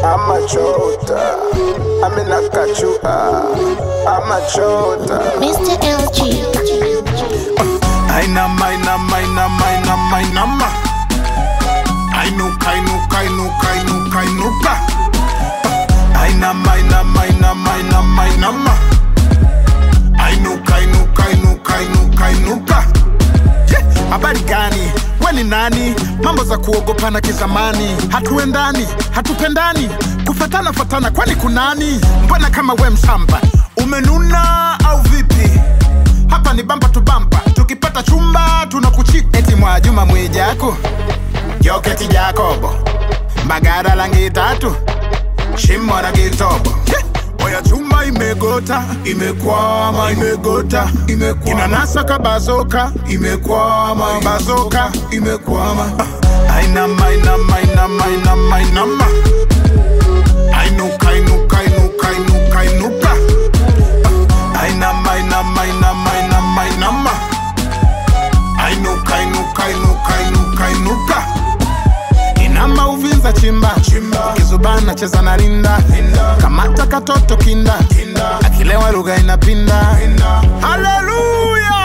amachota aminakachua amachota Mr. LG. Ainama, ainama, ainama, ainama, ainama. Ainuka, ainuka, ainuka, ainuka, ainuka. Ainama, ainama, ainama, ainama, ainama. Ainuka, ainuka, ainuka, ainuka, ainuka. Je, Habari gani? We ni nani? Mambo za kuogopana kizamani, hatuendani, hatupendani, kufatana fatana, kwani kunani? Mbona kama we mshamba umenuna au vipi? hapa ni bampa tu bampa tukipata chumba tunakuchika eti mwa juma mwijako joketi jakobo mbagara langi tatu shimo la kitobo oya chuma imegota imekwama imegota imekwama inanasa kabazoka imekwama bazoka imekwama Ah, ainama ainama ainama ainama ainama ainuka inuka inuka inuka inuka Ainama, ainama, ainama, ainama, ainama. Ainuka, inuka, inuka, inuka, inuka. Inama uvinza chimba chimba, kizubana cheza na rinda kamata katoto kinda akilewa lugha inapinda. Haleluya!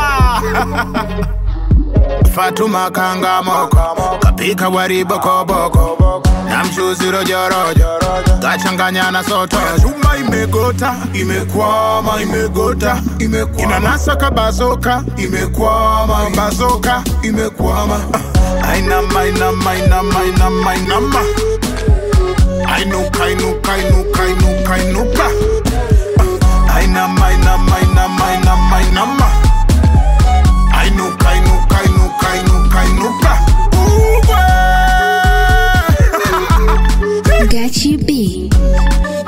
Fatuma kanga moko kapika wari bokoboko na mchuzi rojorojo kachanganya na soto chuma imegota imekwama imegota imekwama inanasa kabazoka imekwama bazoka imekwama Ah, ainama ainama ainama ainama ainama ainuka inuka inuka inuka inuka Ah, ainama ainama ainama ainama ainama ainuka inuka inuka inuka inuka Uwe! Gachi B.